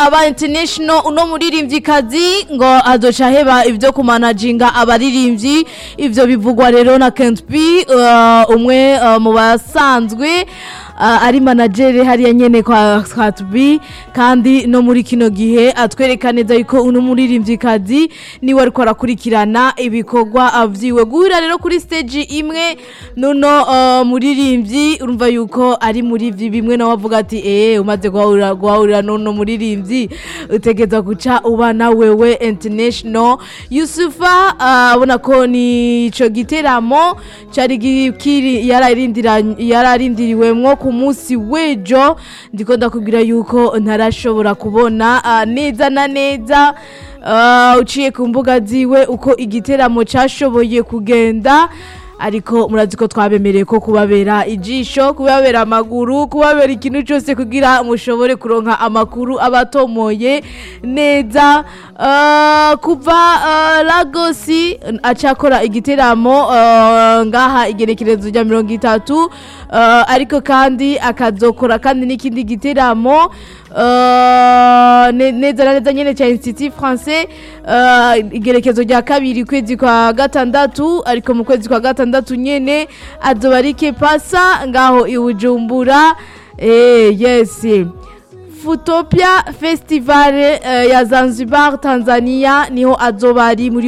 aba international uno muririmvyikazi ngo azoca heba ivyo kumanajinga abaririmbyi ivyo bivugwa rero na Kent B uh, umwe uh, mu basanzwe uh, ari managere hariya nyene kwa Kent B kandi no muri kino gihe atwereka neza yuko uno muririmvyikazi niwe ariko arakurikirana ibikorwa vyiwe guhura rero kuri stage imwe nuno uh, muririmbyi urumva yuko ari muri vyi bimwe nawe avuga ati eh umaze guhahurira guhahurira nuno muririmbyi utegeza guca uba na wewe international Yusufa uh, abona ko ni ico giteramo cari gikiri yararindira yararindiriwemwo ku munsi wejo ndiko ndakubwira yuko ntarashobora kubona uh, neza na neza uh, uciye ku mbuga ziwe uko igiteramo cashoboye kugenda ariko murazi ko twabemereye ko kubabera ijisho kubabera amaguru kubabera ikintu cyose kugira mushobore kuronka amakuru abatomoye neza uh, kuva uh, lagosi acakora igiteramo uh, ngaha igerekerezo rya mirongo itatu uh, ariko kandi akazokora kandi n'ikindi giteramo uh, ne- neza na neza nyene cya institut français uh, igerekezo rya kabiri kwezi kwa gatandatu ariko mu kwezi kwa gatandatu nyene azoba ari kepasa ngaho i bujumbura eh, yes Futopia Festival uh, ya Zanzibar Tanzania niho azoba ari muri